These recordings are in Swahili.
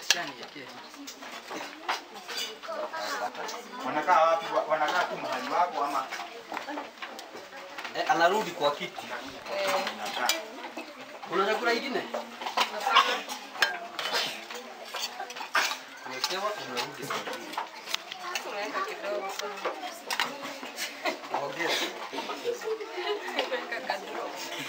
Wanakaa wapi? Wa- Wanakaa tu mahali wako ama Eh, anarudi kwa kiti. wanakaa? Kuna chakula ingine? Umewekewa, unarudi saa mbili. Tumeweka kidogo sana. Ongeza. Tumeweka kadro.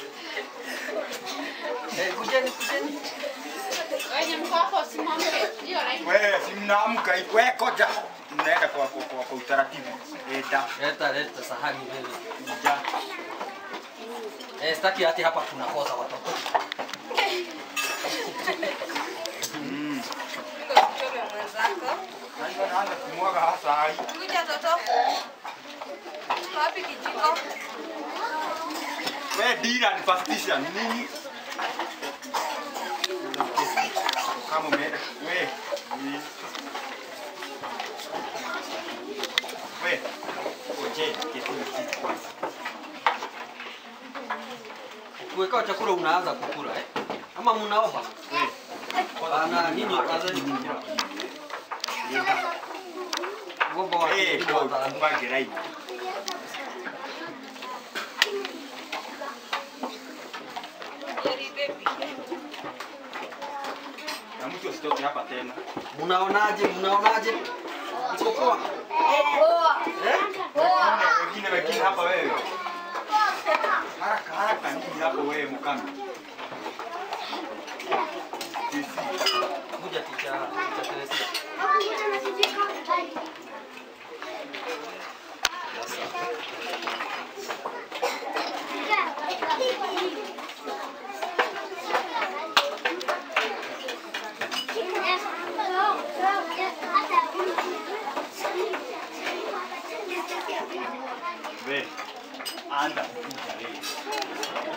Eh, kujeni, kujeni. Wenye mko hapo simame. Hiyo right. Wewe si mnaamka hivi. Wewe koja. Mnaenda kwa kwa, kwa, kwa utaratibu. Eda. Leta, leta sahani mbele. Ja. Eh, sitaki hati hapa tunakosa watoto. Mm. Niko kichome mwenzako. Sasa naanza kumwaga hasa hai. Kuja toto. Wapi kijiko? Wewe dira ni fastisha nini? Kama umeenda wewe. ni- Wewe. Oje, kitu kitu kwanza. Ukiwekewa chakula unaanza kukula eh? Ama mnaomba? Wewe. Ana nini kazeni? Ngomba wa Eh, kijiji kwa wataanza. upange right. Jerry baby. Na mtu asitoke hapa tena. Mnaonaje? Mnaonaje? Iko poa? Eh? Wengine wengine hapa wewe. Haraka haraka nini hapo wewe mkami? Sisi. Kuja ticha, ticha Teresia. Wewe. Anda kuja wewe.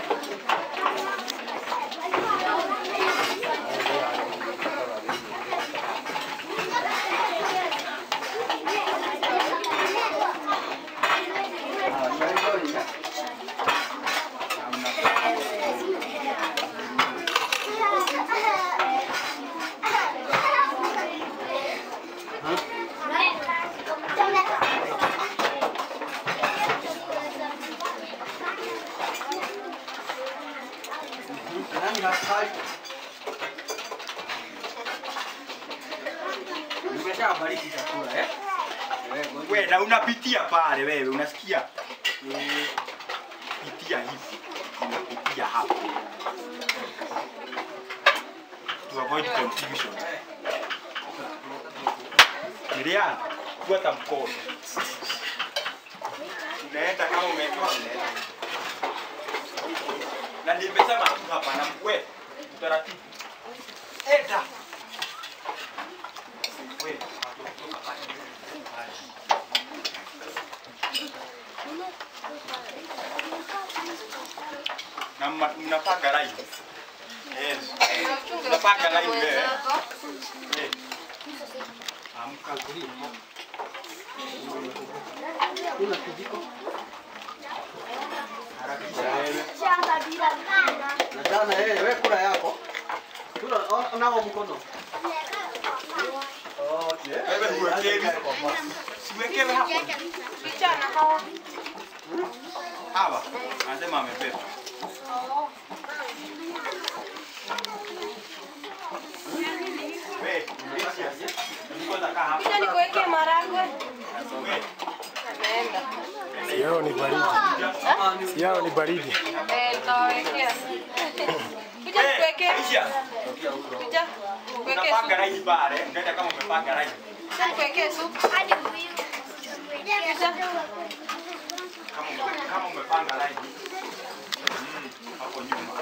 Nani hatari? Nimeshabariki chakula eh? Wewe na unapitia pale wewe unasikia? Eh, pitia hivi. Unapitia hapo. To avoid confusion. Miriam, fuata mkono. Unaenda kama umetoa unaenda. Na nimesema tu hapa na wewe utaratibu. Eda. Wewe, watoto hapa. na mna- mnapanga line. Yes. Unachunga Unapanga usichome line wewe. mwenzako. Eh. Amka Kuna kijiko? harakisha wewe. Na jana yeye wewe kula yako. Kula o- nao mkono. Okay. Wewe huwekewi. Siwekewe hapo. Picha na hawa. Hawa. Anasema amebeba. Wewe, Gracias. Niko nakaa hapa. Picha nikuwekee maragwe. Wewe, Ameenda. Yao ni baridi. Ama ni Yao ni baridi. Eh, nitawawekea. Kuja wewe, nikuwekee. Aisha, Kuja. Nikuwekee unapanga supu. line pale. Unaenda kama umepanga line. Kuja nikuwekee supu. Kuja. Kama ume- kama umepanga line. Mm, hapo nyuma.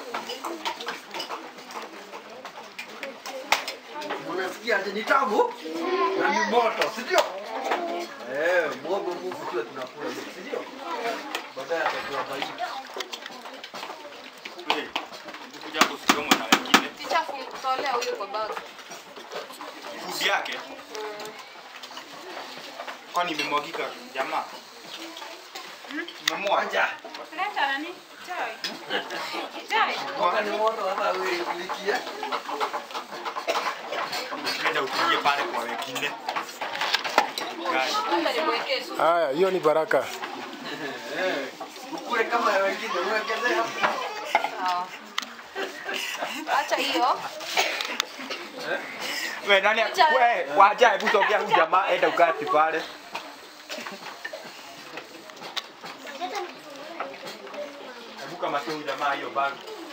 Unasikia ati ni tamu na ni moto, si ndio? Eh, mwogo Mungu tuwe tunakula, si ndio? Baadaye atakuwa baridi. Wewe, ukikuja hapo usichomwe na wengine. Picha tolea huyo kwa bag. Food yake. Kwani imemwagika jamaa? Umemwaga. Leta nani? Chai. Chai. Mwaka ni moto hata wewe ulikia. Wacha nikuwekee supu. Haya, hiyo ni baraka. Eh, ukule kama ya wengine uongezee hapo. Sawa. Acha hiyo. We nani Wacha. we wacha hebu sogea huyu jamaa enda ukati pale. Hebu kama sio huyu jamaa hiyo bag.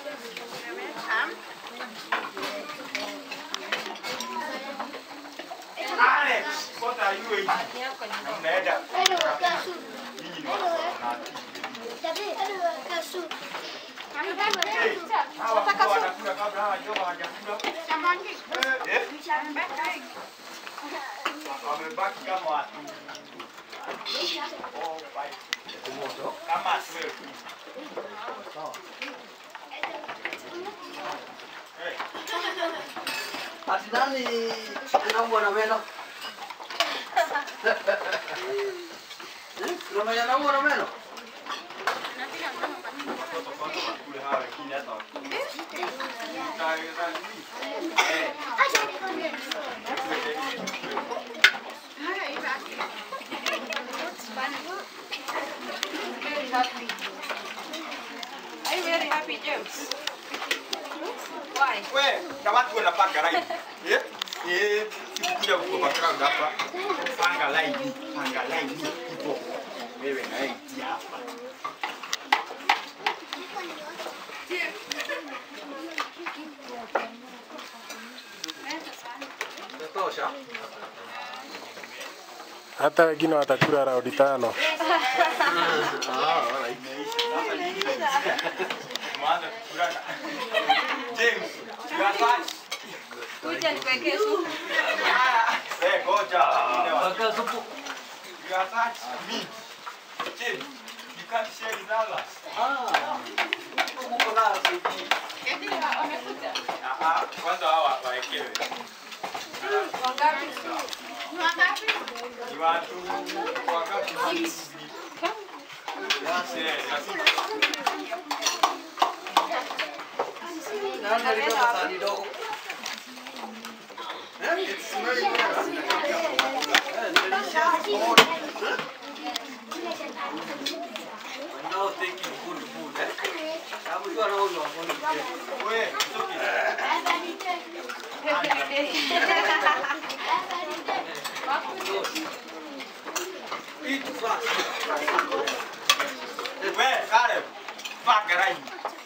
Alex, what are you eating? Mnaenda nyinyi ni watu wa Hey, hawa kwa wanakula kabla hawa jogo hawajakula. Eh? Wamebaki kama watu. Oh, five. Kama twelve. Eh, Ati nani anaumwa na meno? Eh, Kuna mwenye anaumwa na meno? watoto kwanza wakule hawa wengine hata wakule. Utaweza nini? Eh, Very happy. Are you very happy, James? Why? we na watu wanapanga line. Eh? Eh, sikukuja kuko background hapa. Panga line, panga line hivyo. Wewe na yeye hapa. Itatosha. Hata wengine watakula raundi tano. Ah, alright. Sasa nini? Tumeanza kukulana. James, you are fast. Kuja nikuwekee supu. Eh, ngoja. Waka supu. You are such meat. James, you can't share with others. Ah. Uko na sisi. Ah, ah, kwanza hawa wawekewe. Wangapi? Ni watu wangapi? Yes, yes. Nani alitoka sahani dogo? Eh, it's very good. Eh, delicious food. Huh? I'm now taking good food, eh? Sababu jua nauzwa hapo ni kile. We, it's okay. Eat fast. We, Caleb, panga line.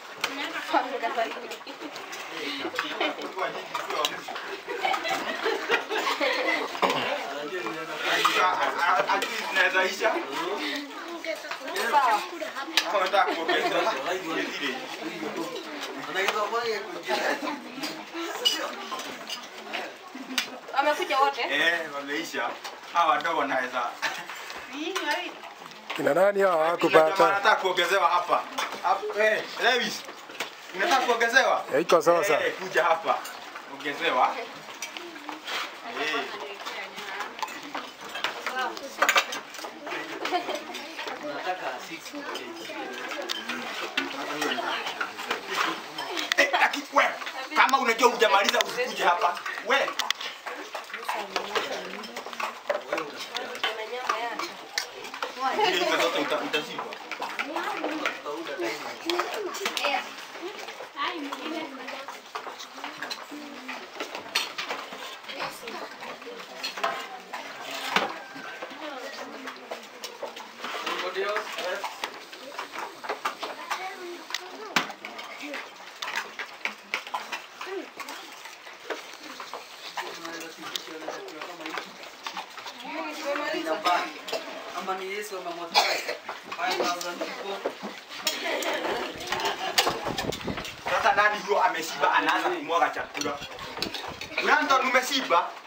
Kwa nyinyi sio wa mwisho. Anajua ninaenda kwa- At least zinaweza isha. Sawa. Kama unataka kuongeza zile. Anaweza kufanya kuingia. Wamekuja wote? Eh, wameisha. Hawa wadogo wanaweza. Kina nani hao Jamaa hawakupata? anataka kuongezewa hapa. Hapa, eh, Lewis. Unataka kuongezewa? Ya, Iko sasa. Eh, kuja hapa. Ongezewa. Eh. Nataka six kg. Eh, lakini we, kama unajua hujamaliza usikuje hapa. We, Wewe unasikia? Kuna nyama yake. zile hizo zote uta- utashindwa. Utauda tena. Anybody else? Yes. Unaweza kuitisha na chakula kama hiki? Inabaki. Ama ni Yesu amemwatai 5000 people. Sasa nani huyo ameshiba anaanza kumwaga chakula? Brandon umeshiba?